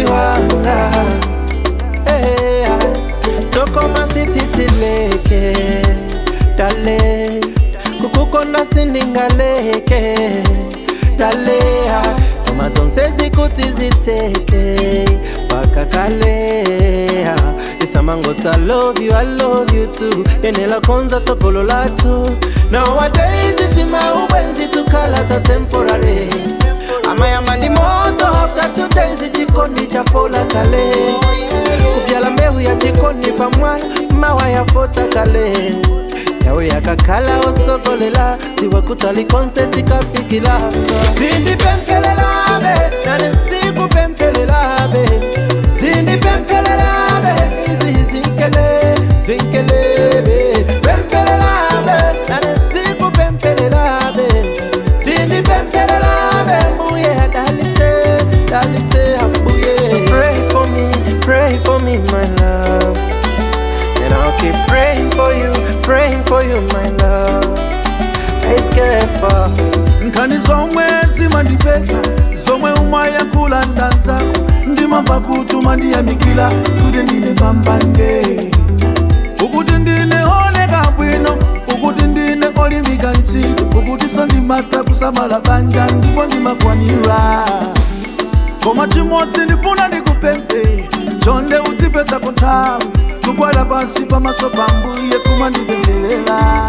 wanga hey, tokoma sititileke dale kukukonda sindingaleke daleha koma zonse zikuti ziteke paka kaleha isamangoti I love you, I love you too yenela konza tokolo latu nowadays itima ubwenzi tukalata temporary amayamba ndi moto after two days chikondi chapola kale kupyala mbewu ya chikondi pamwala mawa yafota kale yawe yakakhala osokolela ziwakutali konseti kafikila zindipempelelabe nane zikupempelelabe zindipempelelabe izi zinkele zinkelebe pempelelabe nane zikupempelelabe zindipempelelabe mbuye dalite dalite ambuye so pray for me pray for me my love and I'll keep praying for you praying for you my love I scared for nkani zomwe zimandipeza zomwe umayankhula ndanzako ndimamva kutuma ndiyamikira kuti ndine pambande ukuti ndine oneka bwino ukuti ndine olimika ntchito ukuti sondimata kusamala banja ndipo ndimakwanira koma chimodzi ndifuna ndikupemphe chonde udzipeza kunthawi kugwada pansi pamaso pa mbuye kumandipempherera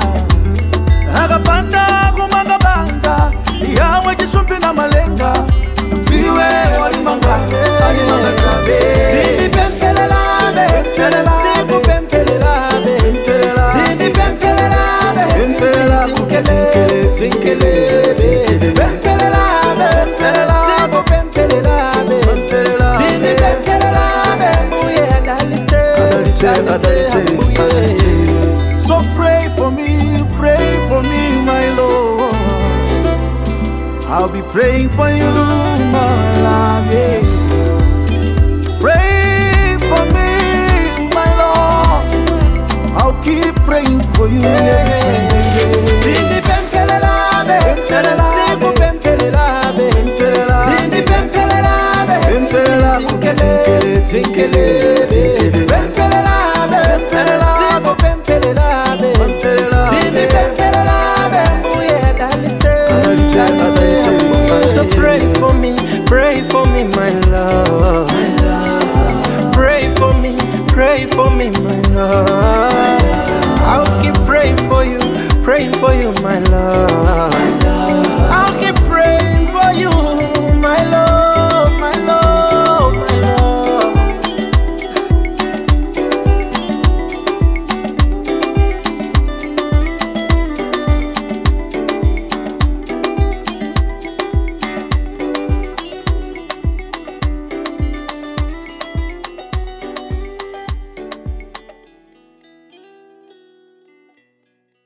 akapanda kumanga banja yawe chisumbi na malenga tiwe walimanga alimanga chabe zindipempelelabe zikupempelelabe zindipempelelabe Pempelela, zinkele tinkele, tinkele. pempelelabe zikupempelelabe zindipempelelabe mbuye adalite Adalite, adalite, mbuye adalite. So pray for me, pray for me, my Lord. I'll be praying for you, my love. yeah. Pray for me, my Lord. I'll keep praying for you. zindipempelelabe zikupempelelabe zindipempelelabe Pempelela, tinkele, tinkele, tinkele. pempelelabe zikupempelelabe zindipempelelabe mbuye adalite Adalite, adalite, adalite. so pray for me pray for me my love pray for me pray for me my love